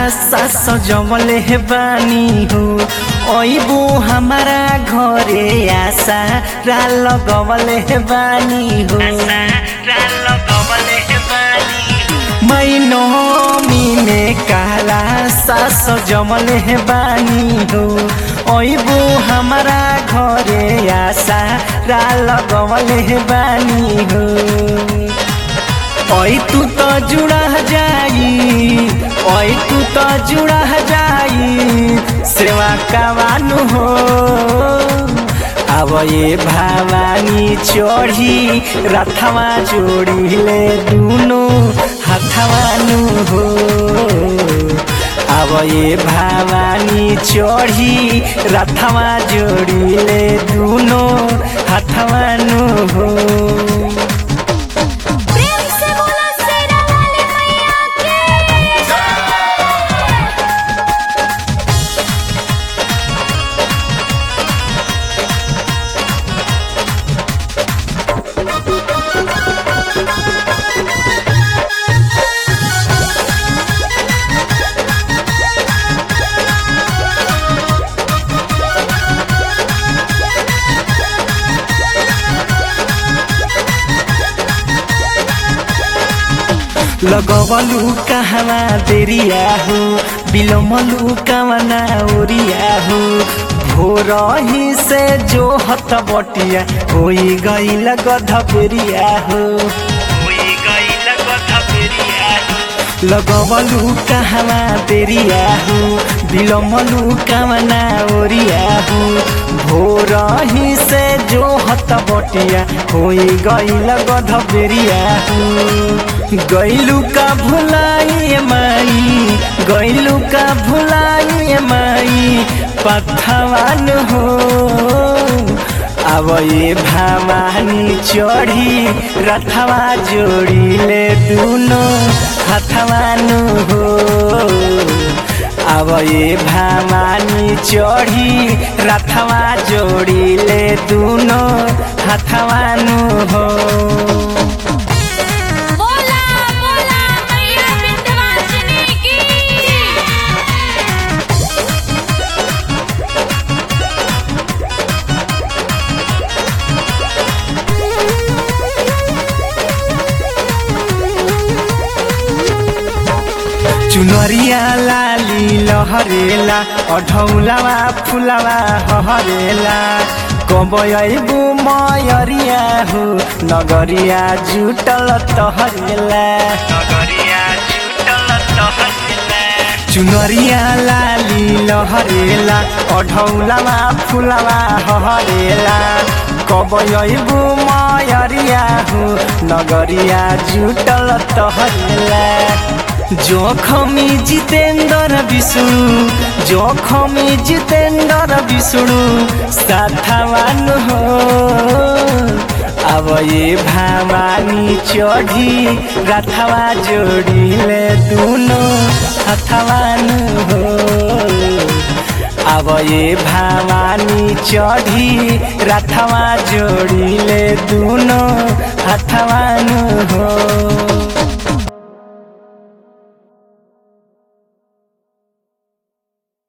सास जमले हे बानी हो ओइबू हमारा घरे आशा रा लगवले हे बानी हो मैनमी में काला सास जमले हे बानी हो ओइबू हमारा घरे आशा रा लगवले हे बानी हो ओइ तू तो जुड़ा जाई ओइ तू तो जुड़ा जाई सेवा कवानु हो अब ये भवानी चढ़ी रथवा जोड़िले दुनो हथवानु हो अब ये भवानी चढ़ी रथवा जोड़िले दुनो हथवानु हो प्रेम से बोला शेरा वाली मैया के लगवलु कहवा देरिया हो बिलमलु कवना ओरिया हो भोरही से जो हत बटिया होई गईल गधपेरिया हो लगवलु कहवा देरिया हो बिलमलु कवना ओरिया हो भोरही से जो हत बटिया होई गईल गधपेरिया हो गैलू का भुलाई माई गैलू का भुलाई माई पथवान हो अब ये भवानी चढ़ी रथवा जोड़िले दुनो हथवान हो अब ये भवानी चढ़ी रथवा जोड़िले दुनो हथवान हो बोला बोला मैया विंध्यवासिनी की चुनरिया लाली लहरेला अढौलावा फुलावा हहरेला कबयबु मयरिया हो नगरिया जुटल तहरेला चुनरिया लाली लहरेला अढौलावा फुलावा हहरेला कबयबु मयरिया हो नगरिया जुटल तहरेला जोखमी जितेन्द्र विष्णु जोखमी जितेन्द्र विष्णु साथवान हो अब ये भवानी चढ़ी रथवा जोड़िले दुनो हथवान हो अब ये भवानी चढ़ी रथवा जोड़िले दुनो हथवान हो